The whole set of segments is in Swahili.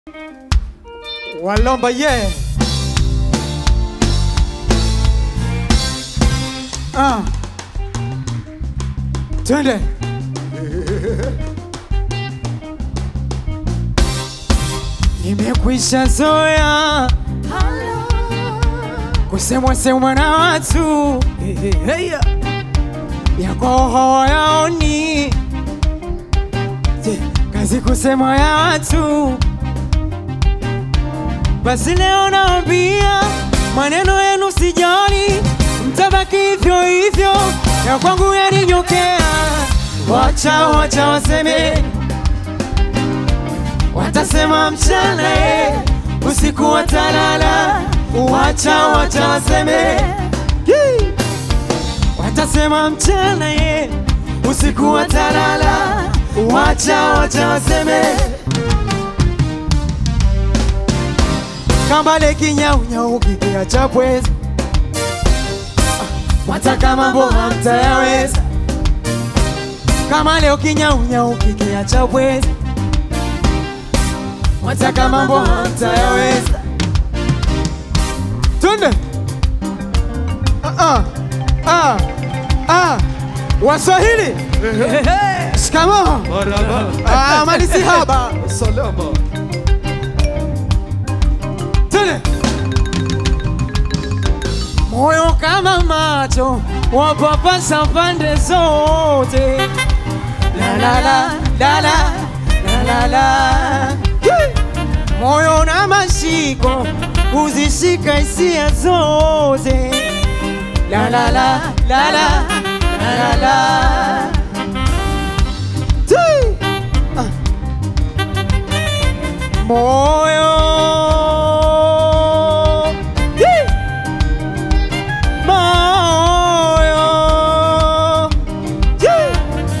Walomba ye. Ah. Twende. Nimekwisha zoea kusemwa semwa na watu yako hawayaoni, Je, kazi kusemwa ya watu. Basi leo naambia maneno yenu sijali, mtabaki hivyo hivyo, ya kwangu yaninyokea. Wacha wacha waseme, watasema mchana eh, usiku watalala. Wacha wacha waseme, Yee. watasema mchana ye, usiku watalala. Wacha wacha waseme kambale kinyaunyau kikia cha pweza, wataka mambo hamtayaweza. Kama leo kinyaunyau kikia cha pweza, wataka mambo hamtayaweza. Twende ah, ah, ah, ah. Waswahili shikamoo. Marhaba. Ah, malisi haba Salama. Tele. Moyo kama macho wapapasa pande zote, la la la la la la la la. Yee! Moyo na mashiko huzishika hisia zote, la la la la la la la la. Tee! Ah. Moyo Yee! Moyo Yee!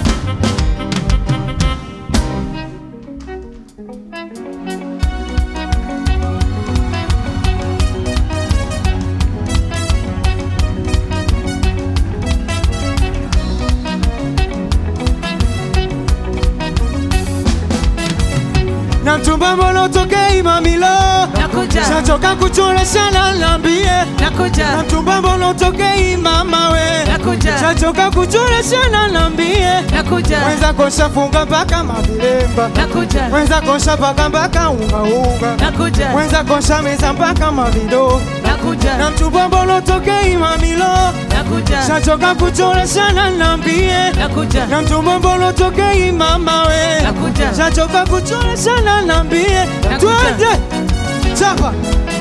na mchumba mbona utokei mamilo Nakuja. shachoka kuchoreshana nambie na Nakuja, mchumba mbona utokei mama we Nakuja. shachoka kuchoreshana nambie nakuja, mwenza koshafunga mpaka mavilemba nakuja, mwenza kosha paka mpaka ungaunga nakuja, mwenza kosha meza mpaka mavido na nakuja, mchumba mbona utokei mamilo nakuja, shachoka kuchoreshana nambie nakuja, na mchumba mbona utokei mama we Nakuja. shachoka kuchoreshana nambie Nakuja. twende chapa